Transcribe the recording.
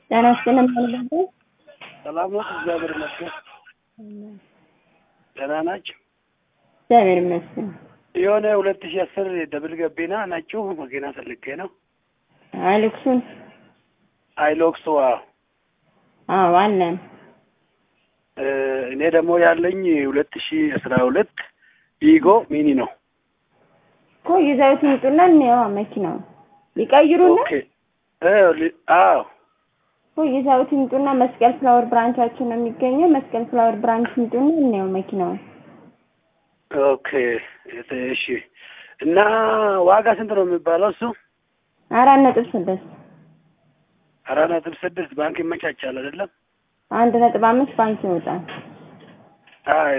ጤና ይስጥልን ማንበብ ሰላም ነው። እግዚአብሔር ይመስገን። ደህና ናቸው። እግዚአብሔር ይመስገን። የሆነ ሁለት ሺህ አስር ደብል ገቢና ናችሁ መኪና ፈልጌ ነው። አይልክሱን አይሎክስ ዋው አዎ አለን። እ እኔ ደግሞ ያለኝ ሁለት ሺህ አስራ ሁለት ኢጎ ሚኒ ነው። እኮ ይዘውት ይምጡና እንየዋ መኪናው ሊቀይሩና ኦኬ እ ሊ- አዎ እኮ ይዘውት ይምጡና መስቀል ፍላወር ብራንቻችን ነው የሚገኘው። መስቀል ፍላወር ብራንች ይምጡና እንየው መኪናውን። ኦኬ እሺ። እና ዋጋ ስንት ነው የሚባለው እሱ? አራት ነጥብ ስድስት አራት ነጥብ ስድስት ባንክ ይመቻቻል አይደለም? አንድ ነጥብ አምስት ባንክ ይወጣል። አይ